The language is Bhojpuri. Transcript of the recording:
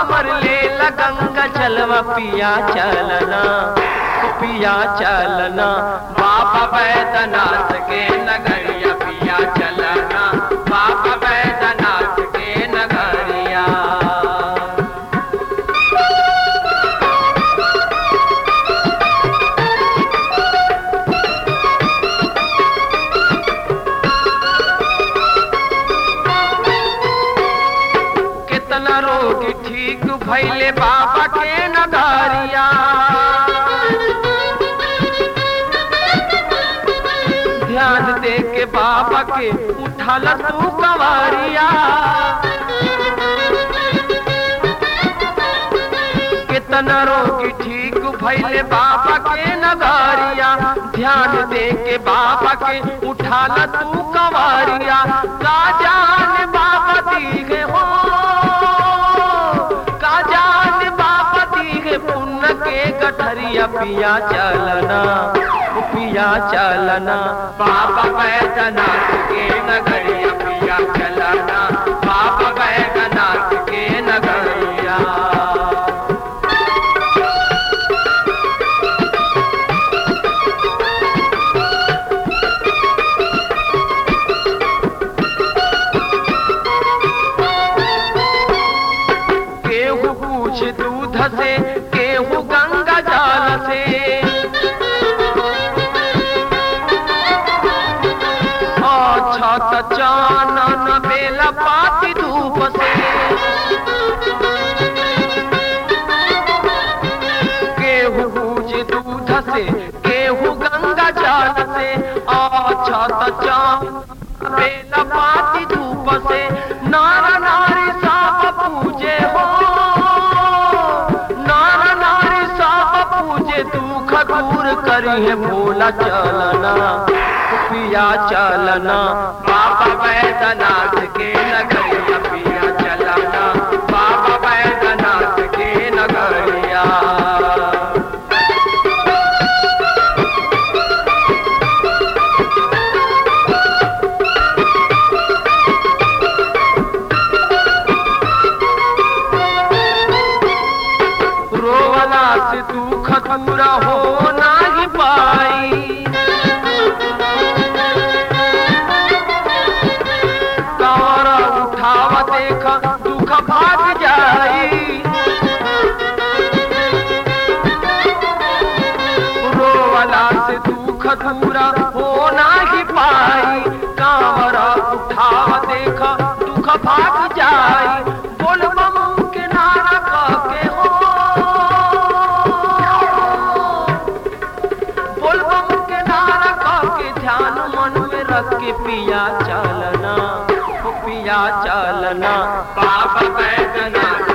कांवर ले गंगा जलवा पिया चलना ओ पिया चलना बाबा बैद्यनाथ के नगरिया पिया चलना बाबा बैद्यनाथ के नगरिया कितना रोग ठीक भैले बाबा के नगरिया ध्यान दे के बाबा के उठाल तू कवारिया कितना रोग ठीक भैले बाबा के नगरिया ध्यान दे के बाबा के उठाल तू कवारिया का जान बाबा दीगे हो का जान बाबा दीगे पुण्य के गठरिया पिया चलना ओ पिया चलना बाबा बैद्यनाथ के नगरिया पिया चलना बाबा बैद्यनाथ के नगरिया केहू पूछ दूध से केहू गंगा जल से अच्छा त चानन बेला पाती धूप से केहू पूछ दूध से केहू गंगा जल से अच्छा त चानन बेला पाती धूप से नारा नारी साप पूजे हो नारा नारी साप पूजे दुख दूर करिए भोला चलना पिया चलना बाबा बैद्यनाथ के नगरिया पिया चलना बाबा बैद्यनाथ के नगरिया रोवला से दुख दूरा हो नाही पाई कावरा उठाव देख दुख भाग जाई रोवला से दुख दूरा हो नाही पाई कावरा उठाव देख दुख भाग जाई बोल बम के नारा कह के हो बोल बम के नारा कह के ध्यान मन में रख के पिया चलना ओ पिया चलना बाबा बैद्यनाथ